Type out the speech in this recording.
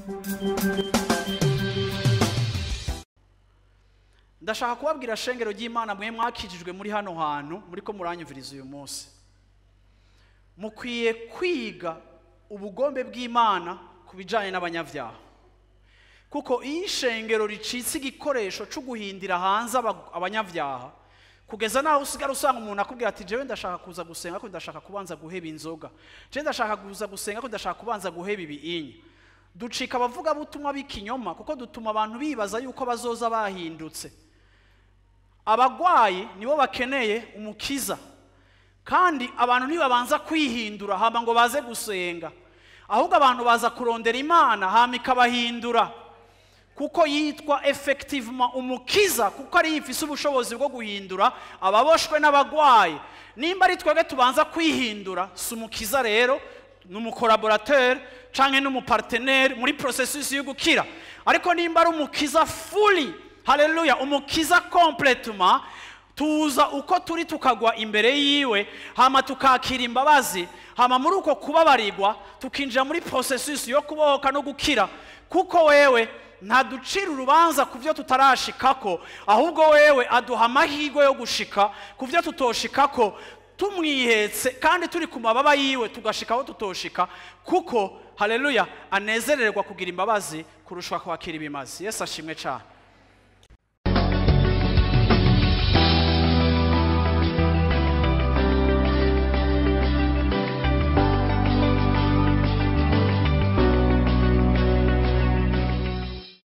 ndashaka kubabwira shengero ry'imana mwe mwakijijwe muri hano hantu muri ko muranyumviriza uyu munsi mukwiye kwiga ubugombe bw'imana ku bijyanye n'abanyabyaha kuko iyo ishengero ricitse igikoresho cyo guhindira hanze aba- abanyabyaha kugeza naho usigara usanga umuntu akubwira ati jewe ndashaka kuza gusenga ko ndashaka kubanza guheba inzoga jewe ndashaka kuza gusenga ko ndashaka kubanza guheba ibiinya ducika abavugabutumwa b'ikinyoma kuko dutuma abantu bibaza yuko bazoza bahindutse abagwayi nibo bakeneye umukiza kandi abantu ntibabanza kwihindura hama ngo baze gusenga ahubwo abantu baza kurondera imana hama ikabahindura kuko yitwa effectivement umukiza kuko ariyo ifise ubushobozi bwo guhindura ababoshwe n'abagwayi nimba ari twebwe tubanza kwihindura si umukiza rero ni umukoraborateri canke n'umuparteneri muri processus yo gukira ariko nimba ari umukiza fully haleluya umukiza completement tuza uko turi tukagwa imbere yiwe hama tukakira imbabazi hama muri uko kubabarirwa tukinjira muri processus yo kubohoka no gukira kuko wewe ntaducira urubanza ku byo tutarashikako ahubwo wewe aduha amahirwe yo gushika ku byo tutoshikako tumwihetse kandi turi ku mababa yiwe tugashika aho tutoshika kuko haleluya anezererwa kugira imbabazi kurusha kwakira ibimazi yesu ashimwe cyane